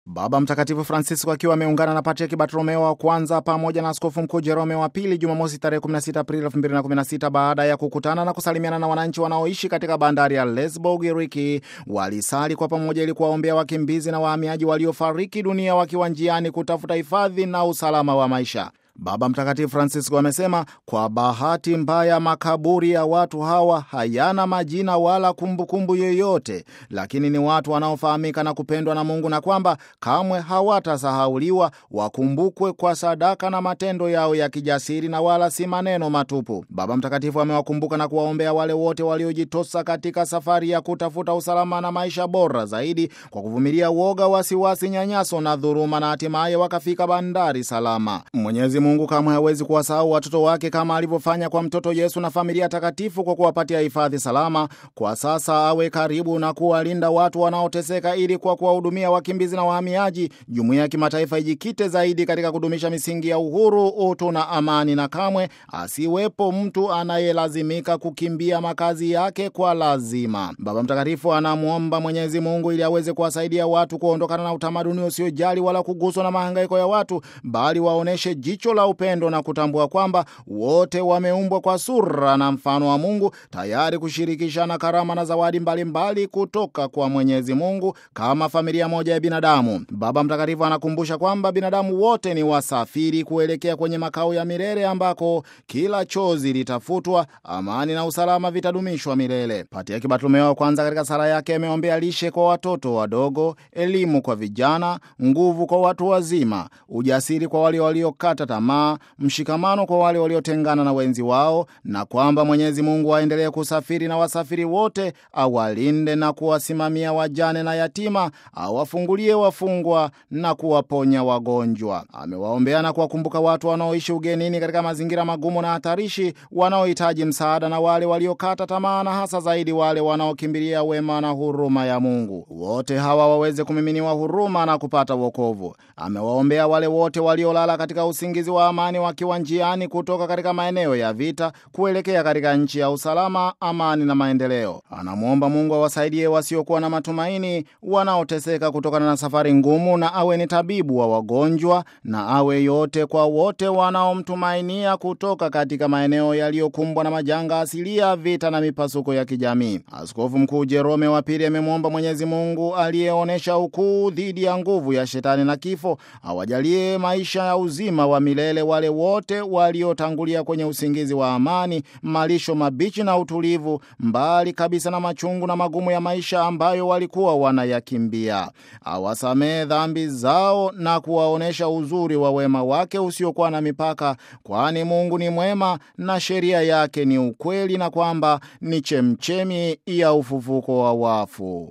Baba Mtakatifu Francisco akiwa ameungana na Patriaki Bartolomeo wa kwanza pamoja na Askofu Mkuu Jerome wa pili Jumamosi tarehe 16 Aprili 2016 baada ya kukutana na kusalimiana na wananchi wanaoishi katika bandari ya Lesbo, Ugiriki, walisali kwa pamoja ili kuwaombea wakimbizi na wahamiaji waliofariki dunia wakiwa njiani kutafuta hifadhi na usalama wa maisha. Baba Mtakatifu Francisco amesema kwa bahati mbaya makaburi ya watu hawa hayana majina wala kumbukumbu yoyote, lakini ni watu wanaofahamika na kupendwa na Mungu na kwamba kamwe hawatasahauliwa, wakumbukwe kwa sadaka na matendo yao ya kijasiri na wala si maneno matupu. Baba Mtakatifu amewakumbuka na kuwaombea wale wote waliojitosa katika safari ya kutafuta usalama na maisha bora zaidi kwa kuvumilia uoga, wasiwasi, nyanyaso na dhuluma na hatimaye wakafika bandari salama. Mwenyezi Mungu kamwe hawezi kuwasahau watoto wake kama alivyofanya kwa mtoto Yesu na familia takatifu kwa kuwapatia hifadhi salama. Kwa sasa awe karibu na kuwalinda watu wanaoteseka, ili kwa kuwahudumia wakimbizi na wahamiaji, jumuiya ya kimataifa ijikite zaidi katika kudumisha misingi ya uhuru, utu na amani, na kamwe asiwepo mtu anayelazimika kukimbia makazi yake kwa lazima. Baba Mtakatifu anamwomba Mwenyezi Mungu ili aweze kuwasaidia watu kuondokana na utamaduni usiojali wala kuguswa na mahangaiko ya watu, bali waoneshe jicho la upendo na kutambua kwamba wote wameumbwa kwa sura na mfano wa Mungu, tayari kushirikishana karama na zawadi mbalimbali mbali kutoka kwa Mwenyezi Mungu kama familia moja ya binadamu. Baba Mtakatifu anakumbusha kwamba binadamu wote ni wasafiri kuelekea kwenye makao ya milele ambako kila chozi litafutwa, amani na usalama vitadumishwa milele. Patriaki Bartolomeo wa kwanza katika sala yake ameombea lishe kwa watoto wadogo, elimu kwa vijana, nguvu kwa watu wazima, ujasiri kwa wale waliokata tamaa, mshikamano kwa wale waliotengana na wenzi wao, na kwamba Mwenyezi Mungu aendelee kusafiri na wasafiri wote, awalinde na kuwasimamia wajane na yatima, awafungulie wafungwa na kuwaponya wagonjwa. Amewaombea na kuwakumbuka watu wanaoishi ugenini katika mazingira magumu na hatarishi, wanaohitaji msaada na wale waliokata tamaa, na hasa zaidi wale wanaokimbilia wema na huruma ya Mungu. Wote hawa waweze kumiminiwa huruma na kupata wokovu. Amewaombea wale wote waliolala katika usingizi wa amani wakiwa njiani kutoka katika maeneo ya vita kuelekea katika nchi ya usalama, amani na maendeleo. Anamwomba Mungu awasaidie wasiokuwa na matumaini, wanaoteseka kutokana na safari ngumu, na awe ni tabibu wa wagonjwa, na awe yote kwa wote wanaomtumainia kutoka katika maeneo yaliyokumbwa na majanga asilia, vita na mipasuko ya kijamii. Askofu Mkuu Jerome wa Pili amemwomba Mwenyezi Mungu aliyeonyesha ukuu dhidi ya nguvu ya shetani na kifo awajalie maisha ya uzima wa milele wale wote waliotangulia kwenye usingizi wa amani, malisho mabichi na utulivu, mbali kabisa na machungu na magumu ya maisha ambayo walikuwa wanayakimbia. Awasamehe dhambi zao na kuwaonyesha uzuri wa wema wake usiokuwa na mipaka, kwani Mungu ni mwema na sheria yake ni ukweli, na kwamba ni chemchemi ya ufufuko wa wafu.